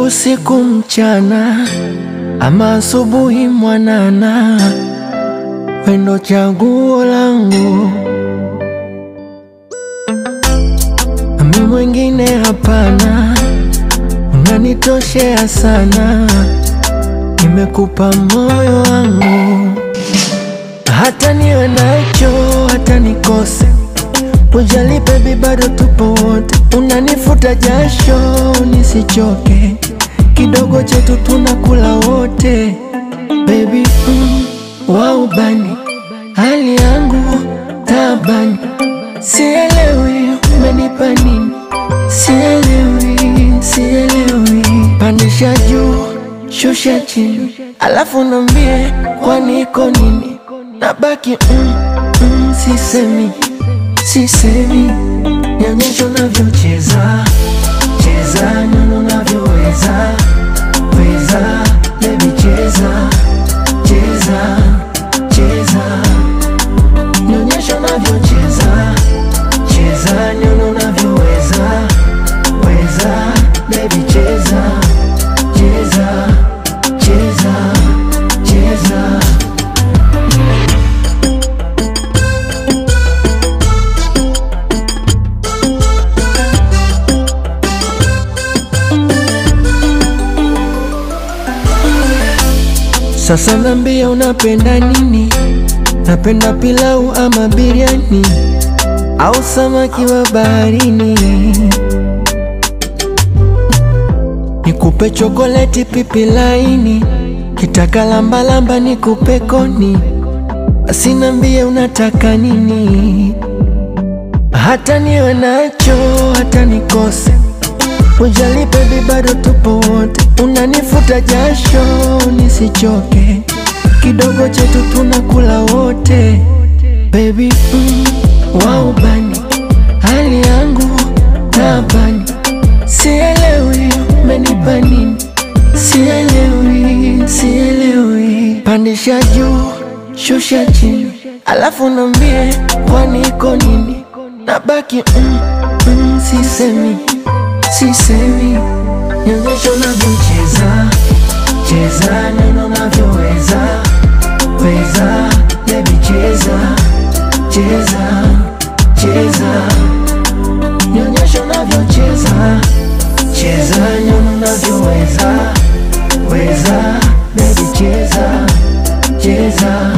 usiku mchana, ama asubuhi mwanana, wendo chaguo langu, ami mwingine hapana, unanitoshea sana, nimekupa moyo wangu, hata niwe nacho, hata nikose Ujali baby, bado tupo wote, unanifuta jasho nisichoke, kidogo chetu tunakula wote baby, mm, waubani hali yangu tabani, sielewi umenipa nini, sielewi, sielewi, pandisha juu shusha chini, alafu nambie kwani iko nini, nabaki mm, mm, sisemi sisemi, nionyeshe unavyocheza cheza, nyono unavyoweza weza, baby cheza cheza cheza, nionyeshe unavyocheza cheza, nyono unavyoweza weza, baby cheza cheza cheza cheza Sasa nambia unapenda nini? Napenda pilau ama biriani au samaki wa baharini? Nikupe chokoleti pipi laini, kitaka lambalamba nikupe koni? Basi nambia unataka nini? Hata niwe nacho hata nikose Ujali baby, bado tupo wote, unanifuta jasho nisichoke, kidogo chetu tunakula wote baby, mm, waubani hali yangu tabani, sielewi umenipa nini, sielewi, sielewi, pandisha juu shusha chini, alafu nambie kwani iko nini, nabaki mm, mm, sisemi sisemi, nionyeshe unavyocheza cheza, neno unavyoweza weza, baby cheza cheza cheza, nionyeshe unavyocheza cheza, neno unavyoweza weza, baby cheza cheza